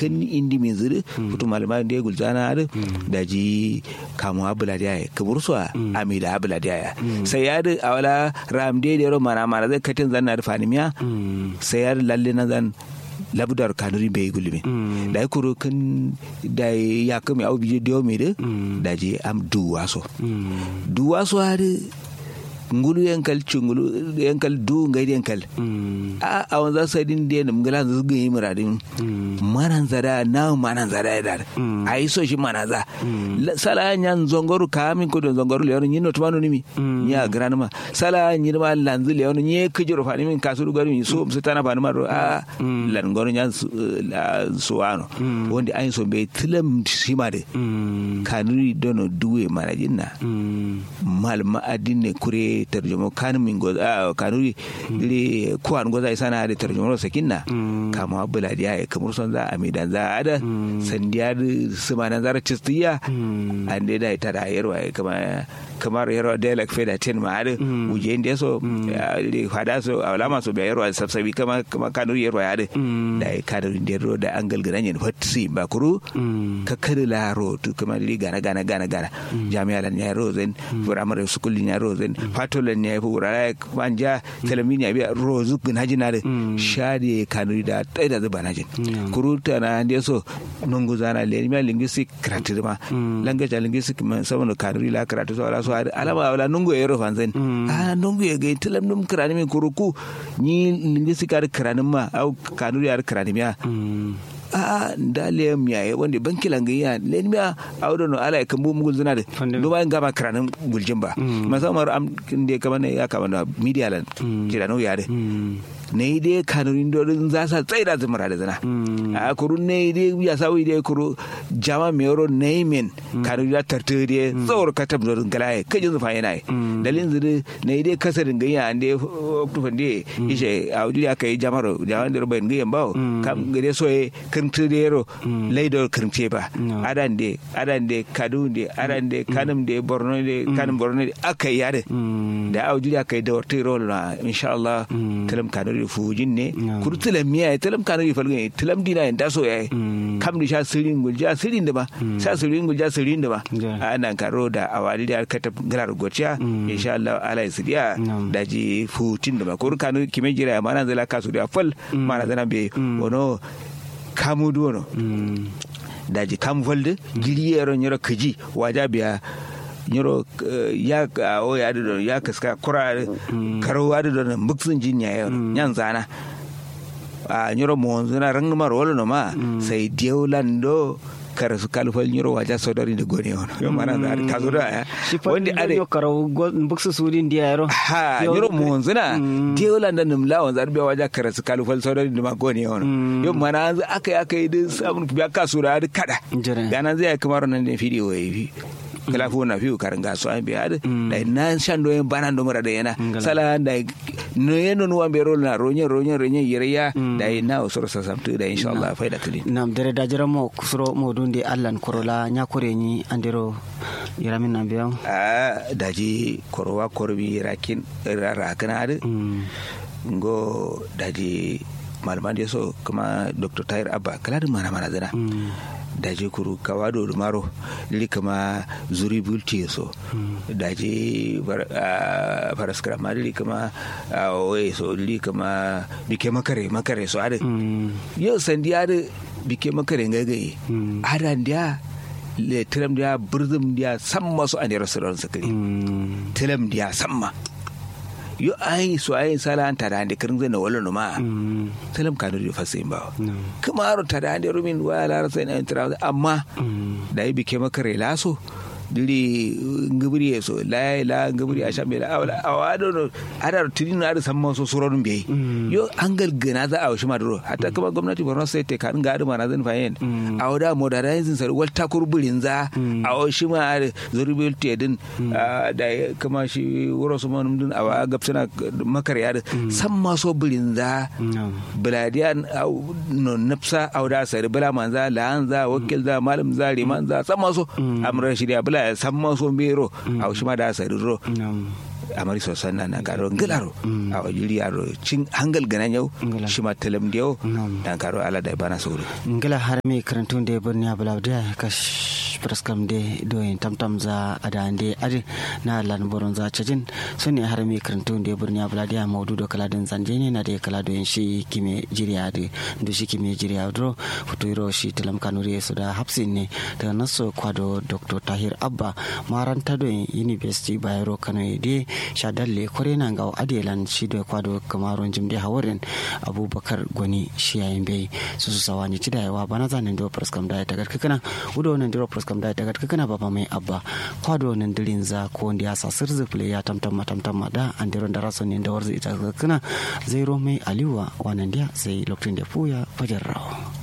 kan indi min zuru futu malama da gulzana da da ji kamu abula da ya kabur su a amida abula da ya sai ya da awala ram de da mana mana zai katin zanna da fanimiya sai ya lalle na zan labdar kanuri bai gulmi da ya kuro kan da ya kame au bije dio mi de da je am duwa so duwa so har ngulu yankal chungulu yankal du ngai yankal a a wanza sadin de nam ngala zu gi muradin manan zada na manan zada da ai so shi manan za sala nyan zongoru kamin ko don zongoru le nyino tumano nimi nya granma sala nyirma lanzu le nye kujuro fani min kasuru gari so su tana fani maro a lan goru nyan suwano wanda ai so be tilam shima de kanuri dono duwe manajin na mal ma adinne kure tarjumo kan min go kanuri le kuwan go zai sana da tarjumo sakinna kama abula dia ya kamar son za a midan za a da sandiya suma nan zara cistiya an dai da ita da yarwa kama kamar yarwa da lak feda ten ma da uje inda so le hada so alama so be yarwa sabsabi kama kama kanuri yarwa ya da da kanuri da yarwa da an galgana ne fatsi ba kuru ka kada la ro to kama li gana gana gana gana jami'a lan ya rozen firamare sukulin ya rozen fatolan ya fura manja talamin ya biya rozu gnaji na da shade kanuri da tsaye da zuba najin kuruta na da so nungu zana le ma linguistic karatu ma language linguistic man saboda kanuri la karatu so ala so alama wala nungu yero fanzen a nungu ya ga talam num karani min kuruku ni linguistic ar karanin ma au kanuri ar karanin ya a da le miya wanda banki langayya le miya a wadda no ala kan bu mugul zina da no bayan gama karanin guljin ba musamman am da kama ne ya kama na media lan kira no yare ne dai kanurin dorin za sa tsaye da zumara da zina a kuru ne dai ya sa dai kuru jama mero naimin kanuri da tartar dai tsawar katam dorin galaye kajin zufa yana dalin zuri ne dai kasarin ganya an dai tufan dai ishe a wajen ya kai jamaro jaman da rubayin ganyan bawo kam gade soye kirtir yero laidor kirce ba adan de adan de kadu de adan de kanum de borno de kanum borno de aka yade da aujuri aka yi da wata rol na insha Allah talam kanu da fujin ne kur talam miya talam kanu da falgan talam dina da so yayi kam da sha sirin gulja sirin da ba sha sirin gulja sirin da ba anan karo da awali da aka tab garar gociya insha Allah ala sidiya da ji futin da ba kur kanu kime jira mana zala kasu da fal mana zana be wono kamu duwono daji kam volde giliyero nyoro kaji waja biya nyoro ya o ya do ya kaska kura karo wa do na muksun jinya yo nyan zana a nyoro mo zana rang mar wolo no ma sai diolando kara su kalfal nyoro waja sodari da gone wono yo mana da ka zo da wanda ade yo karo buksu sudin dia yaro ha nyoro mo zana diola da nim la wanzar biya waja kara su kalfal sodari da ma gone wono yo mana akai akai din samun biya ka sura da kada gana zai kamar nan da fidi wai kala fu na fiu karanga so an biya da na shan do en banan do mara da yana sala da no yeno no ambe rol na ronye ronye ronye yereya da na usoro sa samtu da insha Allah faida tuli nam dere da jira mo kusuro mo dunde allan korola nya kore ni andero yaramin nan biya a daji korwa korbi rakin rakana da ngo daji malaman da so kuma dr tayar abba kala da mana mana zana daje kuru kawado da maro lili kama zuri bulti so daje faraskara ma lili kama oye so lili kama bike makare makare so ada yau sandi ada bike makare gagaye ada dia le tilam dia burzum dia samma so ane rasuran sakari tilam dia samma yo ai so ai sala an tada ande kirin zena wala ma salam kanu da fasin ba kuma aro tada ande rumin wala rasa ina intira amma da yi bike maka laso diri ngibiri so la la ngibiri asha me la awla awado no ada tiri na ada samma so suron be yo angal gana za a shi maduro hatta kuma gwamnati Borno State te kan ga mana zan fayin awda modernizing sar wal takur burin za a shi ma ada zurbil te din da kuma shi wuro su man din awa gapsana makar ya samma so burin za biladiyan no nafsa awda sar bala manza la anza wakil za malam za riman za samma so amran shi da bala san ma so mero a shi ma da sa ro amari sosan na na karo ngilaro a wajiri aro cin hangal ganan yau Ngila. shi ma talam da yau Nam. dan karo ala da bana soro ngila har mi karantun de birni abula da kash praskam de doyin tamtam za adande ade na lan boron za cajin sune har mi karantun de birni abula da maudu do kala din zanje ne na de kala do yin shi kime jiriya de do shi kime jiriya dro futuro shi talam kanuri su da hapsin ne daga naso kwado dr tahir abba maranta do university bayero kano de shadalle kore na ga adelan shi do kwado kamaron jimde hawarin abubakar gwani shi yayin bai su su sawani ci da yawa bana zanen do praskam da ta garka kana udo nan do praskam da ta garka kana baba mai abba kwado nan dirin za ko wanda ya sa sirzi play ya tamtam tamtam da an diro da raso ne da warzi ita kana zero mai aliwa wannan dia sai lokacin da fuya fajar rawa